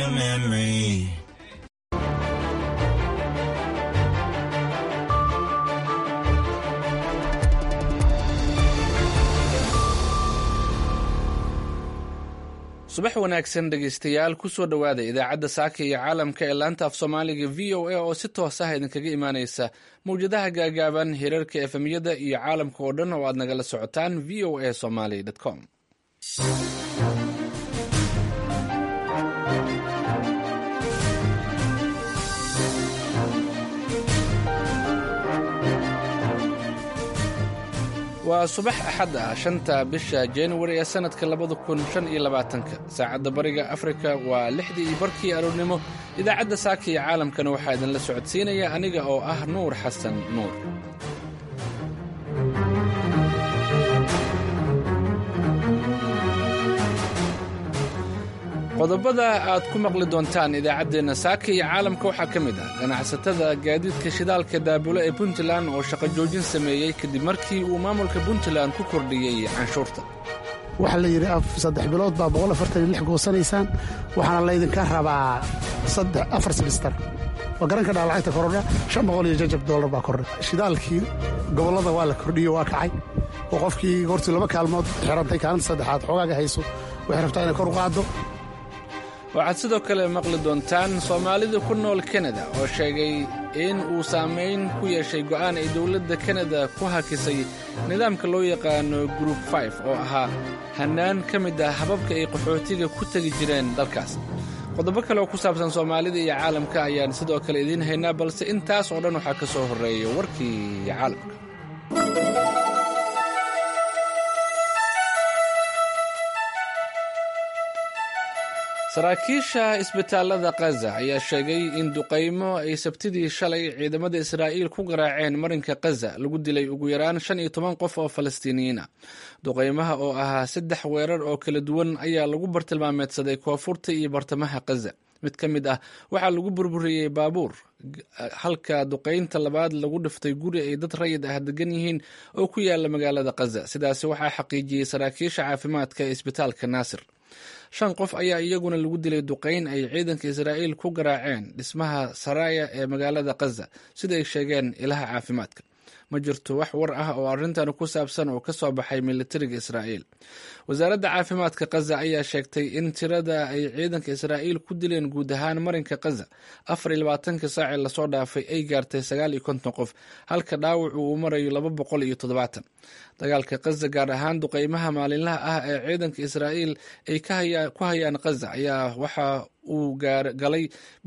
a memory. subax wanaagsan dhegaystayaal kusoo dhowaada idaacadda saaka iyo caalamka ee laanta af soomaaliga v o a oo si toos ah idinkaga imaaneysa mawjadaha gaagaaban hirarka efemyada iyo caalamka oo dhan oo aad nagala socotaan v o a somaly com waa subax axad ah shanta bisha januari ee sannadka labada kun shan iyo labaatanka saacadda bariga afrika waa lixdii iyo barkii aroornimo idaacadda saaka iyo caalamkana waxaa idinla socodsiinaya aniga oo ah nuur xasan nuur qodobada aad ku maqli doontaan idaacaddeenna saaka iyo caalamka waxaa ka mid ah ganacsatada gaadiidka shidaalka daabulo ee puntland oo shaqo joojin sameeyey kadib markii uu maamulka puntland ku kordhiyey canshuurta waxaa la yidhi saddex bilood baa boqol afartan iyo lix goosanaysaan waxaana laydinka rabaa afar sibistar waa garanka dhaa lacagta korodha shan boqol iyo jajab doolar baa kordha shidaalkii gobollada waa la kordhiyo waa kacay oo qofkii hortii laba kaalmood xirantay kaalinta saddexaad xoogaaga hayso waxay rabtaa inay kor u qaaddo waxaad sidoo kale maqli doontaan soomaalida ku nool kanada oo sheegay in uu saamayn ku yeeshay go'aan ay dowladda kanada ku hakisay nidaamka loo yaqaano gruub fif oo ahaa hannaan ka mid ah hababka ay qaxootiga ku tegi jireen dalkaas qodobo kale oo ku saabsan soomaalida iyo caalamka ayaan sidoo kale idiin haynaa balse intaas oo dhan waxaa ka soo horreeya warkii caalamka saraakiisha isbitaallada kaza ayaa sheegay in duqaymo ay sabtidii shalay ciidamada israa'iil ku garaaceen marinka kaza lagu dilay ugu yaraan shan iyo toban qof oo falastiiniyiin ah duqaymaha oo ahaa saddex weerar oo kala duwan ayaa lagu bartilmaameedsaday koonfurta iyo bartamaha kaza mid ka mid ah waxaa lagu burburiyey baabuur halka duqaynta labaad lagu dhiftay guri ay dad rayid ah degan yihiin oo ku yaala magaalada kaza sidaasi waxaa xaqiijiyey saraakiisha caafimaadka ee isbitaalka naasir shan qof ayaa iyaguna lagu dilay duqayn ay ciidanka israa'iil ku garaaceen dhismaha saraya ee magaalada kaza sida ay sheegeen ilaha caafimaadka ma jirto wax war ah oo arrintan ku saabsan oo ka soo baxay militariga israa'iil wasaaradda caafimaadka kaza ayaa sheegtay in tirada ay ciidanka israa'iil ku dileen guud ahaan marinka kaza afar iyo labaatanka saacee lasoo dhaafay ay gaartay sagaal iyo konton qof halka dhaawacu uu marayo laba boqol iyo toddobaatan dagaalka kaza gaar ahaan duqaymaha maalinlaha ah ee ciidanka israa'iil ay ku hayaan kaza ayaa waxa uu galay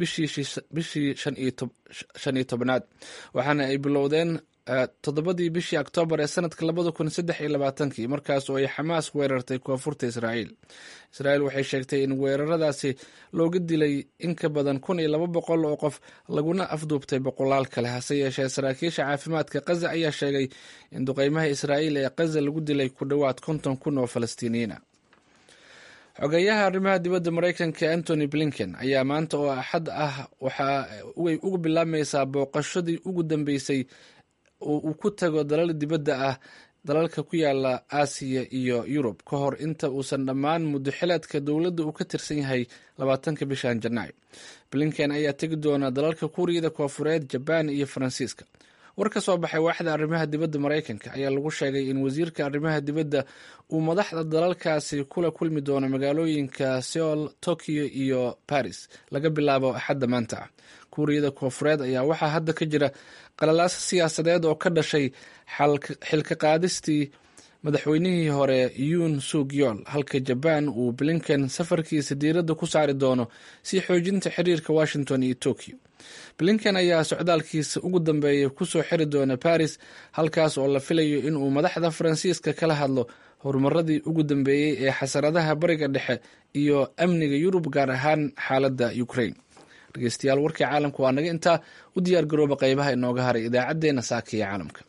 bishii shan iyo tobnaad waxaana ay bilowdeen toddobadii bishii oktoobar ee sanadka labada kun saddex iyo labaatankii markaas oo ay xamaas weerartay koonfurta israa'iil israa'iil waxay sheegtay in weeraradaasi looga dilay in ka badan kun iyo laba boqol oo qof laguna afduubtay boqolaal kale hase yeeshee saraakiisha caafimaadka kaza ayaa sheegay in duqeymaha israa'iil ee kaza lagu dilay ku dhowaad konton kun oo falastiiniyiin ah xogeeyaha arrimaha dibadda maraykanka antony blinken ayaa maanta oo axad ah waxa way uga bilaabmaysaa booqashadii ugu dambeysay oo uu ku tago dalal dibadda ah dalalka ku yaala aasiya iyo yurub ka hor inta uusan dhammaan muddo xilaadka dowladda uu ka tirsan yahay labaatanka bishan janaayo blinken ayaa tegi doona dalalka kuuriyada koofureed jabaan iyo faransiiska war ka soo baxay waaxda arrimaha dibadda maraykanka ayaa lagu sheegay in wasiirka arrimaha dibadda uu madaxda dalalkaasi kula kulmi doono magaalooyinka seoul tokyo iyo baris laga bilaabo axadda maanta ah kuuriyada koofureed ayaa waxaa hadda ka jira qalalaas siyaasadeed oo ka dhashay xilka qaadistii madaxweynihii hore yuun suk yool halka jabaan uu blinken safarkiisa diiradda ku saari doono si xoojinta xiriirka washington iyo tokyo blinken ayaa socdaalkiisa ugu dambeeya kusoo xiri doona baris halkaas oo la filayo inuu madaxda faransiiska kala hadlo horumaradii ugu dambeeyey ee xasaradaha bariga dhexe iyo amniga yurub gaar ahaan xaaladda ukraine dhegeystayaal warkii caalamka waa naga intaa u diyaar garooba qeybaha inooga haray idaacaddeenna saaka iyo caalamka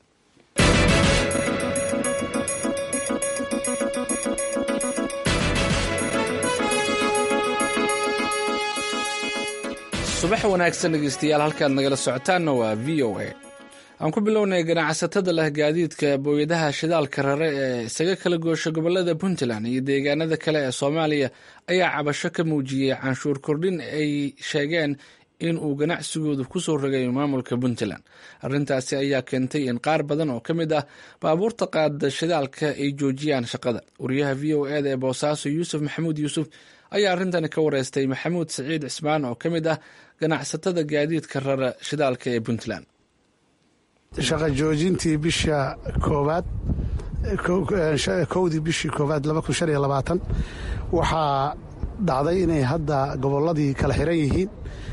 subax wanaagsan dhegeystayaal halkaad nagala socotaanna waa v o a aan ku bilownay ganacsatada leh gaadiidka booyadaha shidaalka rare ee isaga kala goosha gobolada puntland iyo deegaanada kale ee soomaaliya ayaa cabasho ka muujiyey canshuur kordhin ay sheegeen in uu ganacsigoodu kusoo rogay maamulka puntland arrintaasi ayaa keentay in qaar badan oo ka mid ah baabuurta qaada shidaalka ay joojiyaan shaqada wariyaha v o eda ee boosaaso yuusuf maxamuud yuusuf ayaa arrintani ka wareystay maxamuud saciid cismaan oo ka mid ah ganacsatada gaadiidka rara shidaalka ee puntland shaqa joojintii bisha koowaad kowdii bishii koowaad waxaa dhacday inay hadda gobolladii kala xiran yihiin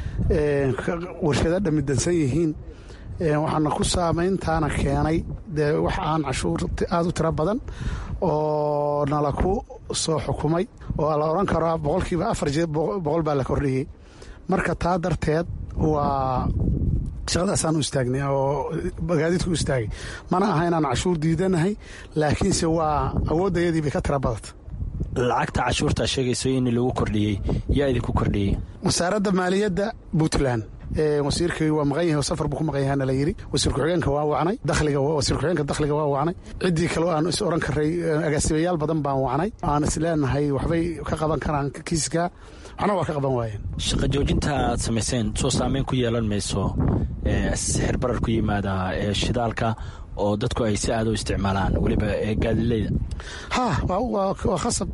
warshado dhamidansan yihiin waxaana ku saamayntaana keenay dee wax aan cashuur aad u tiro badan oo nala ku soo xukumay oo la odhan karo boqolkiiba afar boqol baa la kordhiyey marka taa darteed waa shaqadaasaan u istaagnay oo gaadiidku u istaagay mana aha inaan cashuur diidanahay laakiinse waa awooddayadii bay ka tira badata lacagta cashuurtaa sheegayso in lagu kordhiyey yaa idinku kordhiyey wasaaradda maaliyadda puntland wasiirkii waa maqan yahay oo safar buu ku maqan yahana la yidhi wasiir ku-xigeenka waa wacnay dakhliga wasiir ku-xigeenka dakhliga waa wacnay ciddii kaleo aan is oran karay agaasimayaal badan baan wacnay aan is leenahay waxbay ka qaban karaan kiiska waxna waa ka qaban waayeen shaqa joojinta aad samayseen soo saameyn ku yeelan mayso sixir barar ku yimaada ee shidaalka oo dadku ay si aad u isticmaalaan weliba gaadileyda ha waa khasab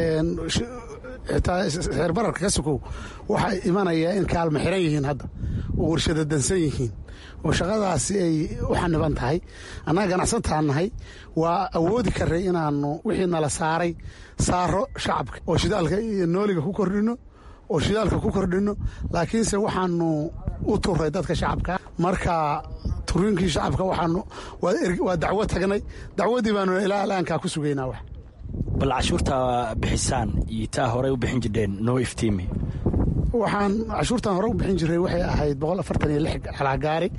xitaa sixir bararka ka sukow waxaa imanaya in kaalma xiran yihiin hadda oo warshada dansan yihiin oo shaqadaasi ay u xaniban tahay annaga ganacsataan nahay waa awoodi karay inaannu wixii nala saaray saaro shacabka oo shidaalka iyo nooliga ku kordhinno oo shidaalka ku kordhinno laakiinse waxaanu u turay dadka shacabka marka turiinkii shacabka waxaanu waa dacwo tagnay dacwadii baanu ilaa alaankaa ku sugaynaa wax bal cashuurtaa bixisaan iyo taa horey u bixin jirdheen noo iftiimi waxaan cashuurtan hore u bixin jiray waxay ahayd boqol afartan iyo lix calaagaari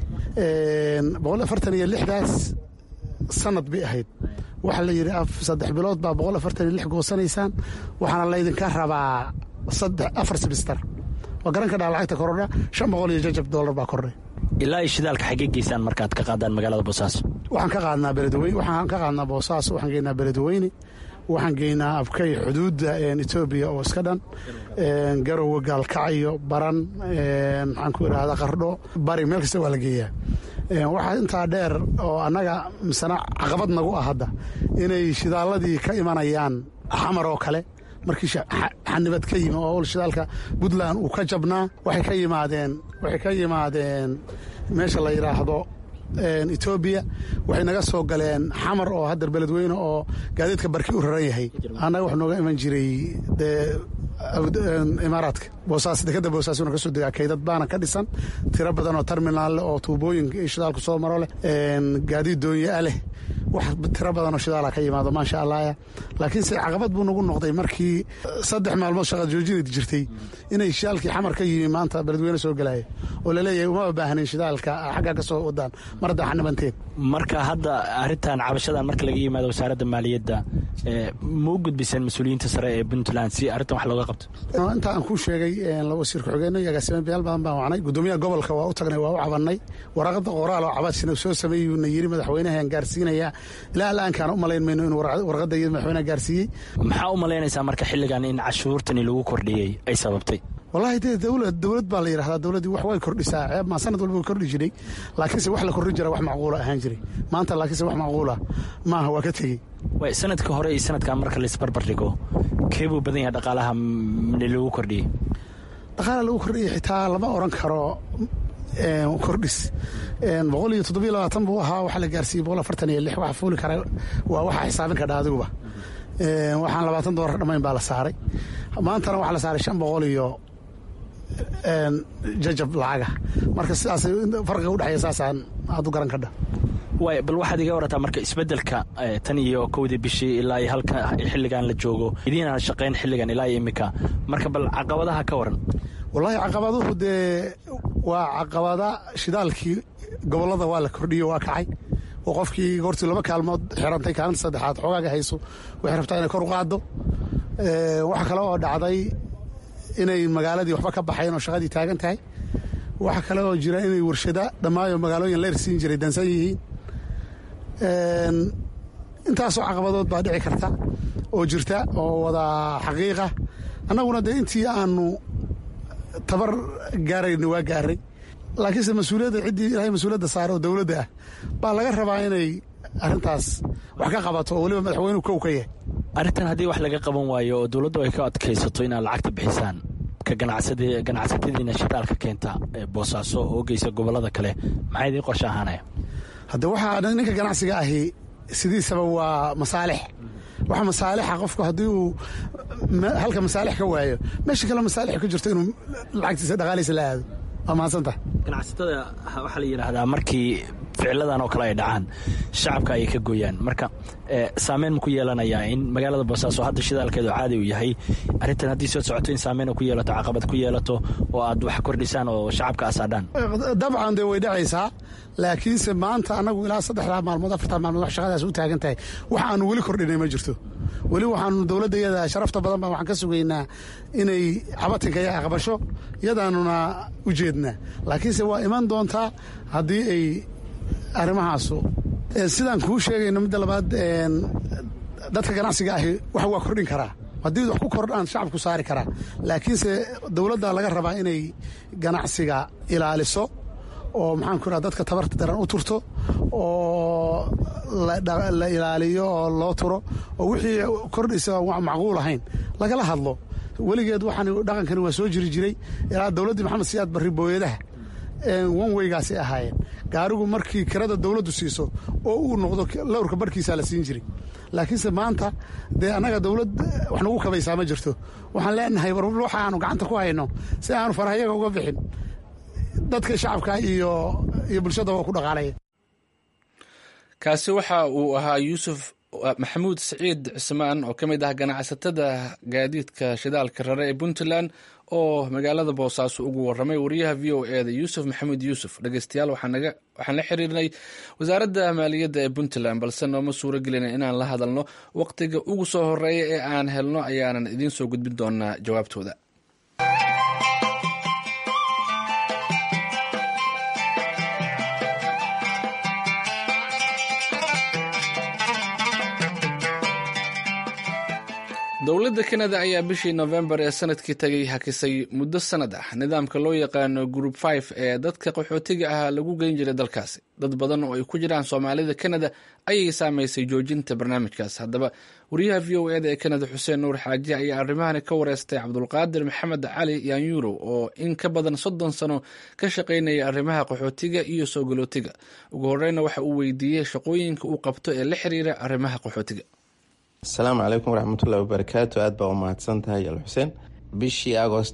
boqol afartan iyo lixdaas sanad bay ahayd waxaa la yidhi saddex bilood baa boqol afartan iyo lix goosanaysaan waxaana laydinka rabaa saddex afar sibistar waa garan ka dhaa lacagta korodha shan boqol iyo jajab doolar baa kordhay ilaa iyo shidaalka xaggee geysaan markaad ka qaadaan magaalada boosaaso waxaan ka qaadnaa beledweyne waxaan ka qaadnaa boosaaso waxaan geynaa beledweyne waxaan geynaa abkay xuduudda etoobiya oo iska dhan garowe gaalkacyo baran maxaan ku idhaahda qardho bari meel kasta waa la geeyaa waxaa intaa dheer oo annaga misena caqabad nagu ah hadda inay shidaalladii ka imanayaan xamar oo kale markii xanibad ka yimi oo shidaalka puntland uu ka jabnaa waxay ka yimaadeen waxay ka yimaadeen meesha la yidhaahdo etoobiya waxay naga soo galeen xamar oo haddar beledweyne oo gaadiidka barki u raran yahay annaga wax nooga iman jiray dee imaaraadka boosaas dekada boosaasuna kasoo degaa kaydad baana ka dhisan tiro badan oo terminaal leh oo tuubooyinka iyo shidaalku soo maro leh gaadiid doonyaa leh wax tiro badan oo shidaala ka yimaado maasha allahya laakiinse caqabad buu nagu noqday markii saddex maalmood shaqa joojinad jirtay inay shidaalkii xamar ka yimi maanta beledweyne soo galaya oo laleeyahay uma baahnin shidaalka xaggaa ka soo wadaan mar haddaa xanibanteen marka hadda arrintan cabashadan marka laga yimaado wasaaradda maaliyadda ma u gudbiseen mas-uuliyiinta sare ee puntland si arrintan wax looga qabto inta aan kuu sheegay wasiir ku-xigeenno iyo agaasimayaal badan baan wacnay gudoomiyaha gobolka waa u tagnay waa u cabannay waraqada qoraal oo cabadshina soo sameeyuuna yiri madaxweynahan gaarsiinayaa ilaa alaankaan u malayn mayno inuu warqadda iyo madaxweynaha gaarsiiyey maxaa u malaynaysaa marka xilligan in cashuurtani lagu kordhiyey ay sababtay wallaahi dee dowlad dowlad baa la yidhahdaa dowladdii wax way kordhisaa ceeb maa sanad walba way kordhi jiray laakiinse wax la kordhin jira wax macquula ahaan jiray maanta laakiinse wax macquula maaha waa ka tegey way sanadka hore iyo sanadkan marka laisbarbar dhigo keebuu badan yahay dhaqaalaha lagu kordhiyey dhaqaala lagu kordhiyey xitaa lama oran karo kordhis boqol iyo toddobiyo labaatan buu ahaa waxaa la gaarsiiyey boqol afartan iyo lix waxa fuuli kara waa waxaa xisaabin kadha adiguba waxaan labaatan doolar dhammayn baa la saaray maantana waxaa la saaray shan boqol iyo jajab lacaga marka sidaas farqiga udhexeeya saasaan aad u garan kadha waay bal waxaad iga warataa marka isbeddelka tan iyo kowdii bishii ilaa iyo halka xilligan la joogo idiinaan shaqayn xilligan ilaa iyo iminka marka bal caqabadaha ka waran wallaahi caqabaduhu dee waa caqabada shidaalkii gobollada waa la kordhiyo waa kacay oo qofkii goortii laba kaalmood xirantay kaalinta saddexaad xoogaaga hayso waxay rabtaa inay kor u qaaddo waxaa kale oo dhacday inay magaaladii waxba ka baxayn oo shaqadii taagan tahay waxaa kale oo jira inay warshada dhammaayo magaalooyin leer siin jiray dansan yihiin intaasoo caqabadood baa dhici karta oo jirta oo wada xaqiiqa annaguna dee intii aanu tabar gaarayna waa gaaray laakiinse mas-uuliyadda ciddii ilahay mas-uuliyadda saare oo dowladda ah baa laga rabaa inay arrintaas wax ka qabato oo weliba madaxweynuhu kow ka yahay arrintan haddii wax laga qaban waayo oo dowladdu ay ka adkaysato inaad lacagta bixisaan ka ganacsatadiina shidaalka keenta ee boosaaso oo geysa gobollada kale maxaa idiin qorshe ahaanaya hadde waxaa ninka ganacsiga ahi sidiisaba waa masaalix waxa masaalixa qofku haddii uu halka masaalix ka waayo meesha kale masaalix ka jirto inuu lacagtiisa dhaqaaliisa la aado waa mahadsantaha ganacsatada waxaa la yidhaahdaa markii ficiladan oo kale ay dhacaan shacabka ayay ka gooyaan marka saameyn ma ku yeelanayaa in magaalada boosaaso hadda shidaalkeedu caadi uu yahay arrintan haddii soo socoto in saameyn ku yeelato caqabad ku yeelato oo aad wax kordhisaan oo shacabka asaadhaan dabcan dee way dhacaysaa laakiinse maanta annagu ilaa saddexdaa maalmood afartaa maalmood wax shaqadaas u taagan tahay wax aanu weli kordhinay ma jirto weli waxaanu dowladda yada sharafta badan baan waxaan ka sugaynaa inay cabatinka ya aqbasho yadaanuna u jeednaa laakiinse waa iman doontaa haddii ay arrimahaasu sidaan kuu sheegayno midda labaad dadka ganacsiga ahi wax waa kordhin karaa haddii wax ku kordhaan shacabku saari karaa laakiinse dowladda laga rabaa inay ganacsiga ilaaliso oo maxaan ku raha dadka tabarta daran u turto oo la ilaaliyo oo loo turo oo wixii kordhisa wa macquul ahayn lagala hadlo weligeed waxaan dhaqankani waa soo jiri jiray ilaa dowladdii maxamed siyaad barri booyadaha wan weygaasay ahaayeen gaarigu markii kirada dowladdu siiso oo uu noqdo lowrka barhkiisaa la siin jiray laakiinse maanta dee annaga dowlad wax nagu kabaysaa ma jirto waxaan leenahay war waxa aanu gacanta ku hayno si aanu farahayaga uga bixin dadka shacabka iyo iyo bulshada waa ku dhaqaalaya kaasi waxa uu ahaa yuusuf maxamuud siciid cismaan oo ka mid ah ganacsatada gaadiidka shidaalka rare ee puntland oo magaalada boosaaso ugu waramay wariyaha v o e da yuusuf maxamuud yuusuf dhegeystayaal waxaan la xiriirnay wasaaradda maaliyadda ee puntland balse nooma suuro gelina inaan la hadalno waqtiga ugu soo horeeya ee aan helno ayaanan idiin soo gudbin doonaa jawaabtooda dowladda kanada ayaa bishii nofembar ee sanadkii tagay hakisay muddo sanad ah nidaamka loo yaqaano group five ee dadka qaxootiga ah lagu geyn jiray dalkaasi dad badan oo ay ku jiraan soomaalida kanada ayay saameysay joojinta barnaamijkaas haddaba wariyaha v o eda ee kanada xuseen nuur xaaji ayaa arrimahani ka wareystay cabdulqaadir maxamed cali yaanyuurow oo in ka badan soddon sano ka shaqaynaya arrimaha qaxootiga iyo soo galootiga ugu horeyna waxa uu weydiiyey shaqooyinka uu qabto ee la xiriira arrimaha qaxootiga asalaamu calaykum waraxmatullahi wabarakaatu aad baa u mahadsan tahay al xuseen bishii agost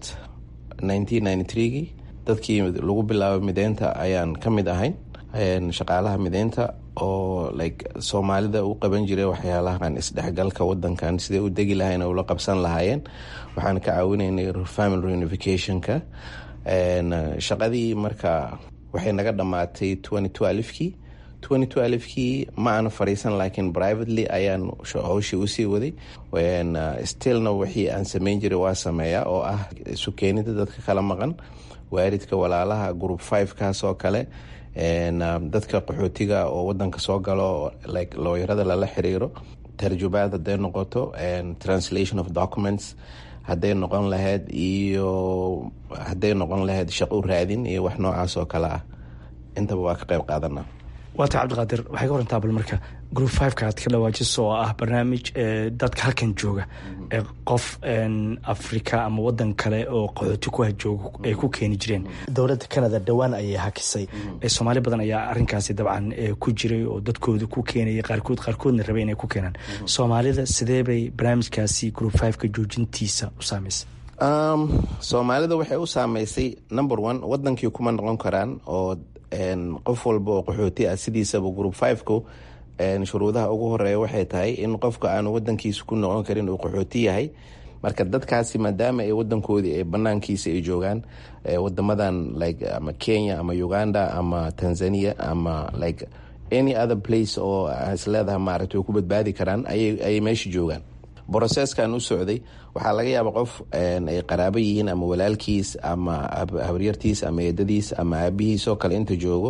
gii dadkii lagu bilaabay mideynta ayaan ka mid ahayn shaqaalaha mideynta oo like soomaalida u qaban jiray waxyaalahan isdhexgalka wadankan siday u degi lahayn ula qabsan lahaayeen waxaan ka caawinaynay family reunificationka shaqadii marka waxay naga dhammaatay kii kii ma aana fariisan laakiin privately ayaan howshii usii waday stillna wixii aan sameyn jiray waa sameeyaa oo ah isu keenida dadka kala maqan waaridka walaalaha group five kaas oo kale dadka qaxootiga oo wadanka soo galo like looyarada lala xiriiro tarjubaad haday noqoto translation of documents hadday noqon lahayd iyo hadday noqon lahayd shaqo raadin iyo wax noocaas oo kale ah intaba waa ka qayb qaadana waata cabdiqaadir waxay ka warantaa bal marka group fiveka aad ka dhawaajiso oo ah barnaamij dadka halkan jooga ee qof africa ama wadan kale oo qaxooti ku hajooga ay ku keeni jireen dowladda canada dhowaan ayay hakisay soomaali badan ayaa arinkaasi dabcan ku jiray oo dadkooda ku keenaya qaarkood qaarkoodna rabay inay ku keenaan soomaalida sidee bay barnaamijkaasi group fiveka joojintiisa u saameysay soomaalida waxay u saameysay number one wadankii kuma noqon karaan oo qof walba oo qaxooti ah sidiisaba group fiveku shuruudaha ugu horeeya waxay tahay in qofka aanu wadankiisa ku noqon karin uu qaxooti yahay marka dadkaasi maadaama ay wadankoodii banaankiisa ay joogaan wadamadan like ama kenya ama uganda ama tanzania ama like any other place oo isleedaha maaragta way ku badbaadi karaan ayay meesha joogaan broseskan u socday waxaa laga yaaba qof ay qaraabo yihiin ama walaalkiis ama habaryartiis ama eedadiis ama aabihiis oo kale inta joogo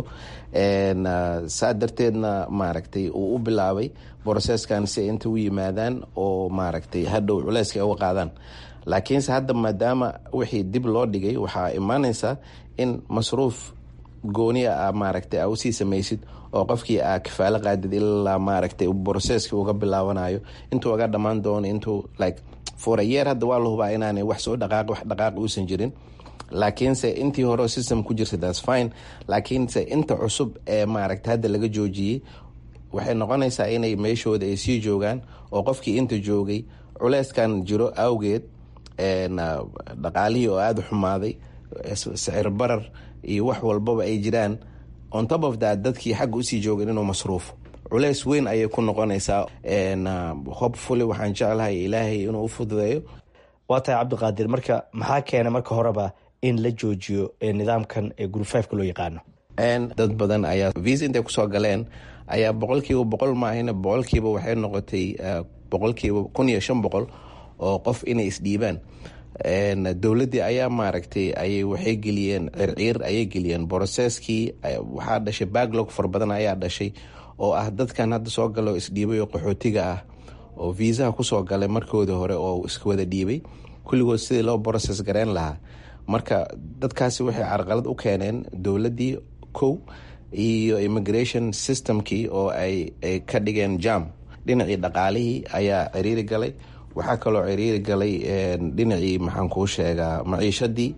saa darteedna maaragtay uu u bilaabay broseskan si ay inta u yimaadaan oo maaragtay hadhow culeyska ay uga qaadaan laakiinse hadda maadaama wixii dib loo dhigay waxaa imaaneysa in masruuf gooniya a maaragtay a usii samaysid oo qofkii aa kafaalo qaadid ilaa maaragtay broseski uga bilaabanayo intuu uga dhammaan doono intuu like for a year hadda waa la hubaa inaanay wax soo dhaqaaq wax dhaqaaq uusan jirin laakiinse intii hore system ku jirta thats fine laakiinse inta cusub ee maaragtay hadda laga joojiyey waxay noqonaysaa inay meeshooda ay sii joogaan oo qofkii inta joogay culeyskan jiro awgeed dhaqaalihii oo aada u xumaaday sicir barar iyo wax walbaba ay jiraan on top of that dadkii xagga usii joogan inuu masruufo culeys weyn ayay ku noqonaysaa hopefully waxaan jeclahay ilaahay inuu u fududeeyo waa tahay cabdiqaadir marka maxaa keena marka horeba in la joojiyo nidaamkan ee group fiveka loo yaqaano dad badan ayaa visa intay kusoo galeen ayaa boqolkiiba boqol maahina boqolkiiba waxay noqotay boqolkiiba kun iyo shan boqol oo qof inay isdhiibaan dowladdii ayaa maaragtay ayay waxay geliyeen circiir ayay geliyeen broseskii waxaa dhashay backlog fara badan ayaa dhashay oo ah dadkan hadda soo galo isdhiibay oo qaxootiga ah oo viisaha kusoo galay markoodii hore oo iska wada dhiibay kulligood sidii loo broses gareyn lahaa marka dadkaasi waxay carqalad u keeneen dowladdii kow iyo immigration systemkii oo ay ka dhigeen jam dhinacii dhaqaalihii ayaa ciriiri galay waxaa kaloo ciriiri galay dhinacii maxaan kuu sheegaa maciishadii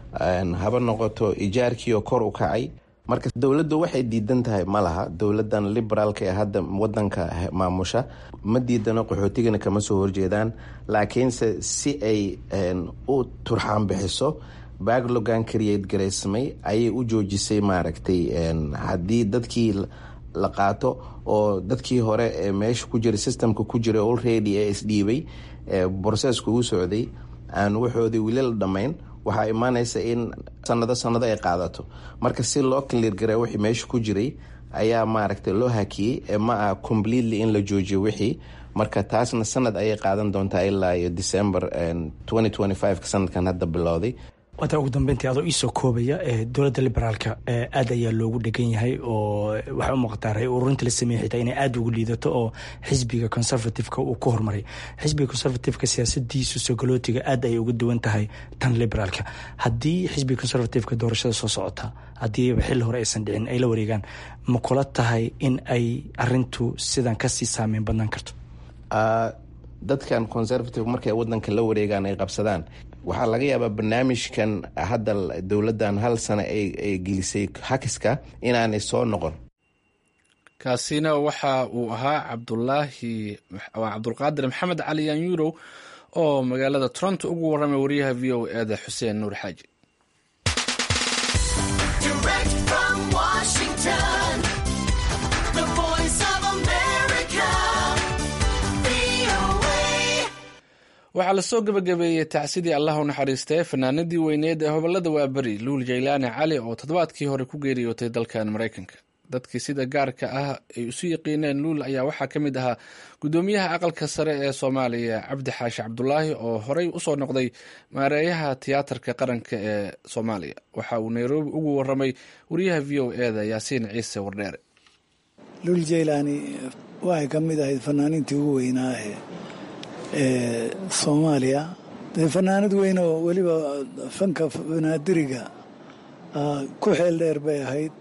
haba noqoto ijaarkiioo kor u kacay marka dowladdu waxay diidan tahay ma laha dowladan liberaalka ee hadda wadanka maamusha ma diidano qaxootigana kama soo horjeedaan laakiinse si ay u turxaan bixiso backlogan create garaysmay ayay u joojisay maaragtay haddii dadkii la qaato oo dadkii hore ee meesha ku jira systemka ku jira already ee isdhiibay brocesska uu socday aan waxoodii weli la dhammayn waxaa imaanaysa in sanado sanado ay qaadato marka si loo cleargare wixii meesha ku jiray ayaa maaragtay loo hakiyey ee ma ah completely in la joojiyo wixii marka taasna sanad ayay qaadan doontaa ilaa iyo december ka sanadkan hadda bilowday waata ugu dambeyntii adoo iisoo koobaya dowladda liberaalka aad ayaa loogu dhegan yahay oo waxay u muuqataa ray ururinta la sameeyey xitaa inay aada ugu liidato oo xisbiga conservativeka uu ku horumaray xisbiga conservativeka siyaasadiisu sogolootiga aad ayay uga duwan tahay tan liberaalka haddii xisbiga conservativeka doorashada soo socota haddiiba xilli hore aysan dhicin ay la wareegaan ma kula tahay in ay arintu sidan kasii saameyn badnaan karto dadkan conservative markay wadanka la wareegaan ay qabsadaan waxaa laga yaabaa barnaamijkan hadda dowladdan hal sano ay gelisay hakiska inaanay soo noqon kaasina waxa uu ahaa cabdulaahi cabdulqaadir maxamed cali yanyurow oo magaalada toronto ugu warramay wariyaha v o eeda xuseen nuur xaaji waxaa lasoo gebagabeeyey tacsidii allah u naxariistay fanaanadii weyneed ee hobolada waaberi luul jaylaani cali oo toddobaadkii hore ku geeriyootay dalkan maraykanka dadkii sida gaarka ah ay isu yaqiineen luul ayaa waxaa ka mid ahaa guddoomiyaha aqalka sare ee soomaaliya cabdi xaashi cabdulaahi oo horey usoo noqday maareeyaha tiyaatarka qaranka ee soomaaliya waxa uu nairobi ugu waramay wariyaha v o eda yaasiin ciise wardheere luul jaylaani waxay ka mid ahayd fanaaniintii ugu weynaa ee soomaaliya dee fanaanad weyn oo weliba fanka banaadiriga ku xeel dheer bay ahayd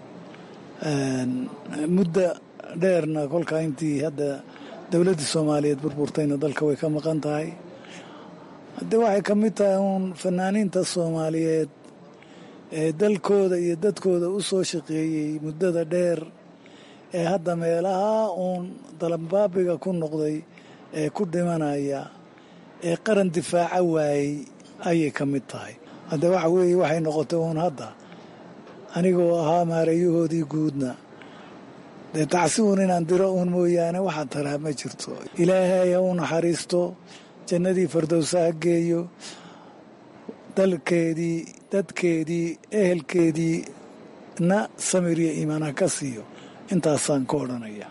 muddo dheerna kolkaa intii hadda dowladdii soomaaliyeed burburtayna dalka way ka maqan tahay haddee waxay ka mid tahay uun fanaaniinta soomaaliyeed ee dalkooda iyo dadkooda u soo shaqeeyey muddada dheer ee hadda meelaha uun dalambaabiga ku noqday ee ku dhimanaya ee qaran difaaca waayey ayay ka mid tahay hadde waxa weeye waxay noqotay uun hadda anigoo ahaa maareeyahoodii guudna dee tacsi uun inaan diro uun mooyaane waxaa taraa ma jirto ilaahay ha u naxariisto jannadii fardowsa ha geeyo dalkeedii dadkeedii ehelkeedii na samir iyo iimaan ha ka siiyo intaasaan ka odhanaya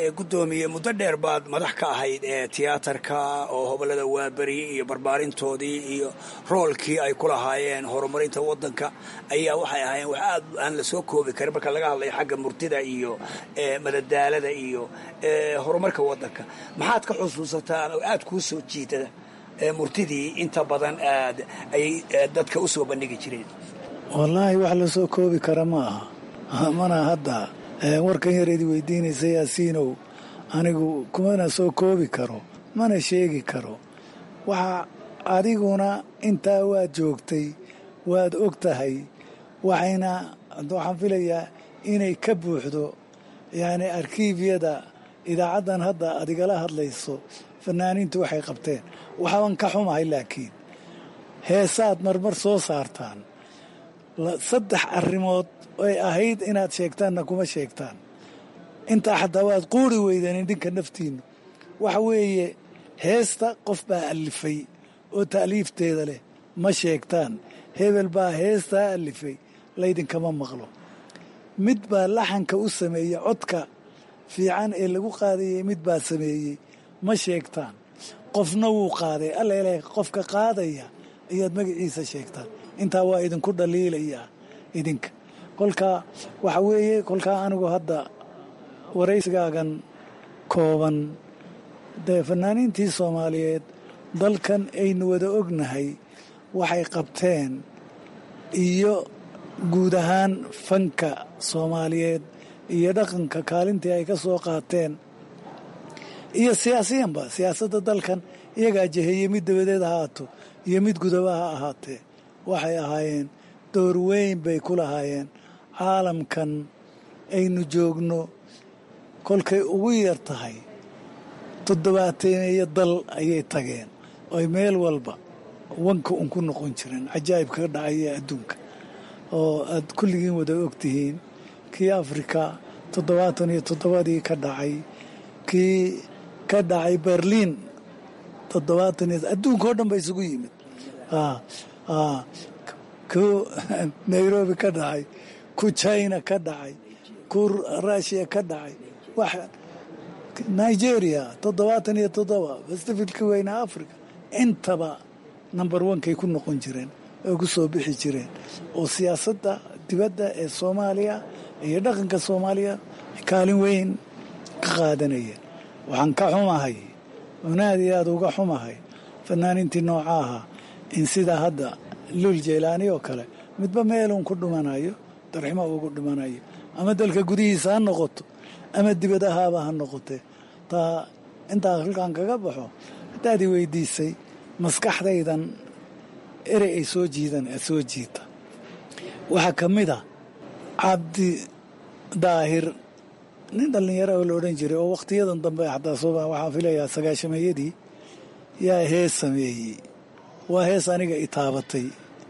gudoomiye muddo dheer baad madax ka ahayd ee tiyaatarka oo hobolada waaberi iyo barbaarintoodii iyo roolkii ay ku lahaayeen horumarinta wadanka ayaa waxay ahaayeen wax aad aan la soo koobi karin marka laga hadlayo xagga murtida iyo madadaalada iyo horumarka wadanka maxaad ka xusuusataan oo aad kuu soo jiitada murtidii inta badan aad ay dadka u soo bandhigi jireen wallaahi wax la soo koobi kara ma aha mana hadda warkan yareedi weydiinaysa yaasiinow anigu kumana soo koobi karo mana sheegi karo waxa adiguna intaa waad joogtay waad og tahay waxayna waxaan filayaa inay ka buuxdo yacni arkiibyada idaacaddan hadda aad igala hadlayso fanaaniintu waxay qabteen waxbaan ka xumahay laakiin heesaad marmar soo saartaan saddex arrimood ay ahayd inaad sheegtaanna kuma sheegtaan intaa xataa waad quuri weydeen idinka naftiinnu waxa weeye heesta qof baa allifay oo ta'liifteeda leh ma sheegtaan hebel baa heestaa allifay laydinkama maqlo mid baa laxanka u sameeyey codka fiican ee lagu qaadayay mid baa sameeyey ma sheegtaan qofna wuu qaaday alla ilaah qofka qaadaya ayaad magaciisa sheegtaan intaa waa idinku dhaliilayaa idinka kolkaa waxa weeye kolkaa anigu hadda waraysigaagan kooban dee fanaaniintii soomaaliyeed dalkan aynu wada ognahay waxay qabteen iyo guud ahaan fanka soomaaliyeed iyo dhaqanka kaalintii ay ka soo qaateen iyo siyaasiyanba siyaasadda dalkan iyagaa jeheeye mid dabadeed ha ahaato iyo mid gudaba ha ahaatee waxay ahaayeen door weyn bay ku lahaayeen caalamkan aynu joogno kolkay ugu yar tahay toddobaateeyo dal ayay tageen oy meel walba wanka un ku noqon jireen cajaa'ibka ka dhacaya adduunka oo aad kulligiin wada ogtihiin kii afrika toddobaatan iyo toddobadii ka dhacay kii ka dhacay berliin toddobaatan iyo adduunka oo dhan ba isugu yimid ku nairobi ka dhacay ku china ka dhacay ku rushiya ka dhacay wax nigeria toddobaatan iyo toddoba pacificka weyna africa intaba number onkay ku noqon jireen oo ku soo bixi jireen oo siyaasadda dibadda ee soomaaliya iyo dhaqanka soomaaliya kaalin weyn ka qaadanayeen waxaan ka xumahay oon aad iyo aada uga xumahay fanaaniintii nooca ahaa in sidaa hadda luul jeylaani oo kale midba meeluun ku dhimanayo darximo ugu dhimanayo ama dalka gudihiisa ha noqoto ama dibadahaaba ha noqotee taa intaa halkaan kaga baxo haddaad i weydiisay maskaxdaydan erey ay soo jiidan ee soo jiita waxaa ka mid a cabdi daahir nin dhallinyaro oo la odhan jiray oo wakhtiyadan dambe xataa soo waxaan filayaa sagaashameeyadii yaa hees sameeyey waa hees aniga i taabatay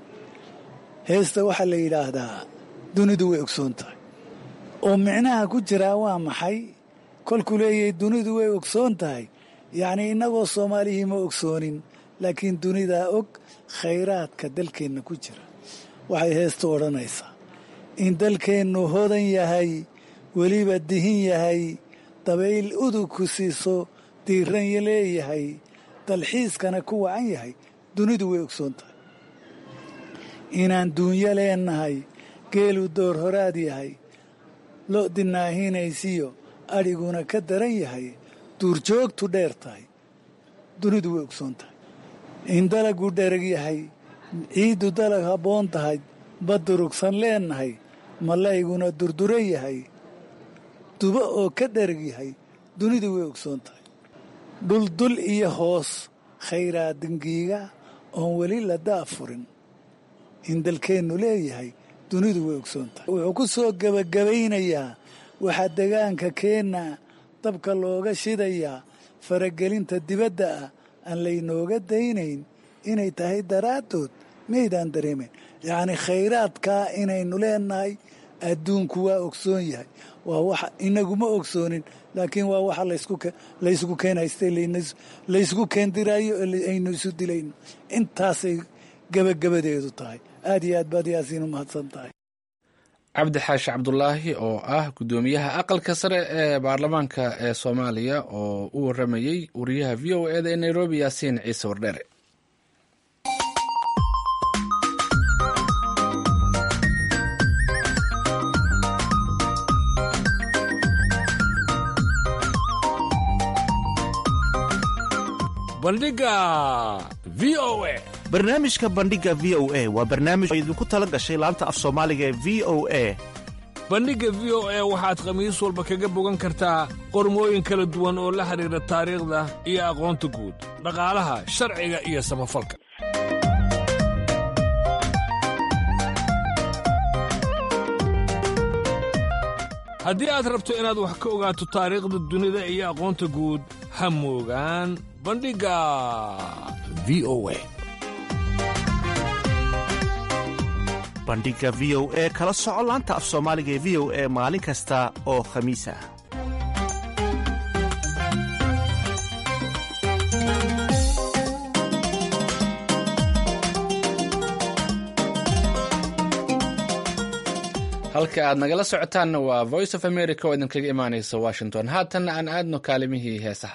heesta waxaa la yidhaahdaa dunidu way ogsoon tahay oo micnaha ku jiraa waa maxay kolkuu leeyahay dunidu way ogsoon tahay yacnii innagoo soomaalihii ma ogsoonin laakiin dunidaa og khayraadka dalkeenna ku jira waxay heestu odhanaysaa in dalkeennu hodan yahay weliba dihin yahay dabayl udug ku siiso diiranya leeyahay dalxiiskana ku wacan yahay dunidu way ogsoon tahay inaan duunyo leennahay geelu door horaad yahay lo dinaahinaysiyo adhiguna ka daran yahay duurjoogtu dheer tahay dunidu way ogsoon tahay in dalagu dherag yahay ciiddu dalag habboon tahay badurugsan leennahay malayguna durdura yahay dubo oo ka dherag yahay dunidu way ogsoon tahay dhuldul iyo hoos khayraa dingiiga oon weli la daafurin in dalkeennu leeyahay dunidu way ogsoon tahay wuxuu ku soo gebagabaynayaa waxaa degaanka keenna dabka looga shidayaa faragelinta dibadda ah aan laynooga daynayn inay tahay daraaddood maydaan dareemayn yacnii khayraadkaa inaynu leennahay adduunku waa ogsoon yahay waa wax inaguma ogsoonin laakiin waa waxa laysku keenhaystay laysku keendiraayo aynu isu dilayno intaasay gebagabadeedu tahay aad iyo aad baad yaasiin u mahadsan tahay cabdi xaashi cabdulaahi oo ah guddoomiyaha aqalka sare ee baarlamaanka ee soomaaliya oo u waramayey wariyaha v o eda ee nairobi yaasiin ciise wardheere bandhiga v o a barnaamijka bandhiga v o a waa barnaamij oo idinku tala gashay laanta af soomaaliga ee v o a bandhigga v o a waxaad khamiis walba kaga bogan kartaa qormooyin kala duwan oo la xidhiidha taariikhda iyo aqoonta guud dhaqaalaha sharciga iyo samafalka haddii aad rabto inaad wax ka ogaato taariikhda dunida iyo aqoonta guud ha moogaan bandhigga v o a bandhiga v o e kala soco laanta af soomaaliga ee v o e maalin kasta oo khamiis ah halka aad nagala socotaanna waa voice of america oo idinkaga imaanaysa washington haatanna aan aadno kaalimihii heesaha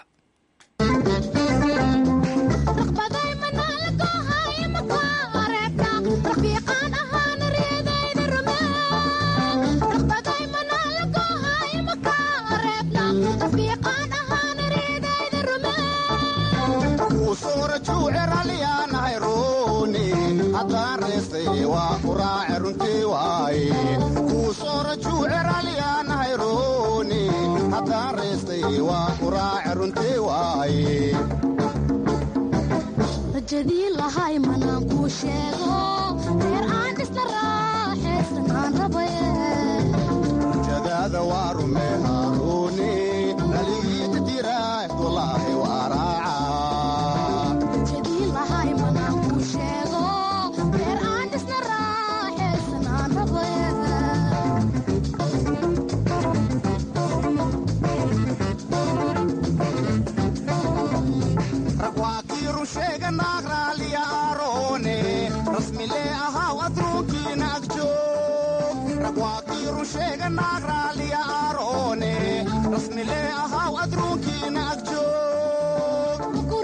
rajadii lahay manaan kuu sheego reer aan dhisna raaxaysan aan rabaye rajadaada waa rume haaruuni dhaligiita diraah walaahi waa raaca rajadii lahay manaan kuu sheego reer aan dhisna raaxaysan aan rabaye sheega naag raaliya aaroone rasmilee ahaw adruunkiina agjoog rag waa kiiru sheega naag raaliya aaroone rasmilee ahaw adruunkiina agjoog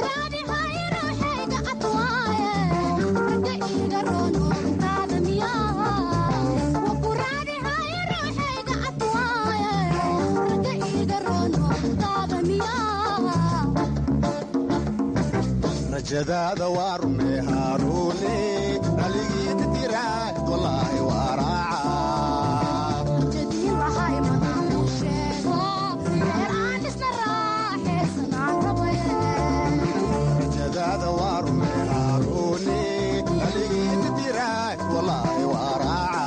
rajadaada waa rume haaruune dhaligiita diraah walaahi waa raaca rajadaada waa rume haaruune dhaligiita diraah walaahi waa raaca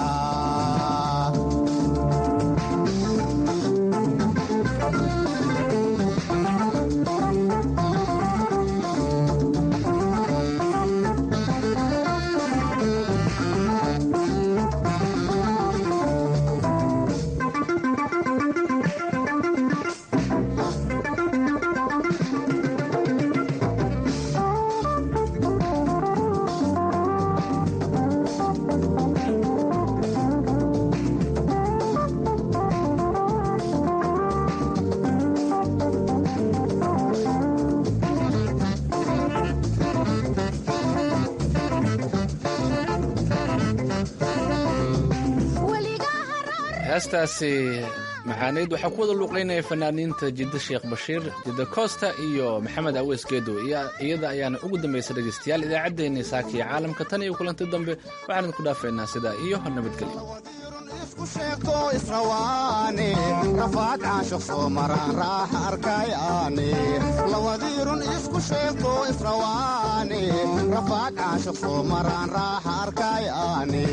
heestaasi maxaaneyd waxaa ku wada luuqaynaya fanaaniinta jidda sheekh bashiir jidda koosta iyo maxamed aweys geedo iyada ayaana ugu dambaysa dhegaystayaal idaacaddeenni saakiya caalamka tan iyo kulanti dambe waxaan idinku dhaafaynaa sidaa iyo nabadgelyo isku sheegto israwaane rafaad caashiq soo maraan raaxa arkayaane lawadiirun isku sheegto israwaane rafaad caashiq soo maraan raaxa arkayaane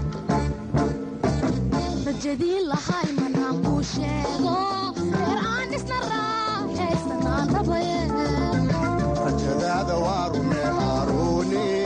rajadii lahay manaan kuu sheego reer aan dhisna raaxaysan aan rabaye rajadaada waa rume haaruune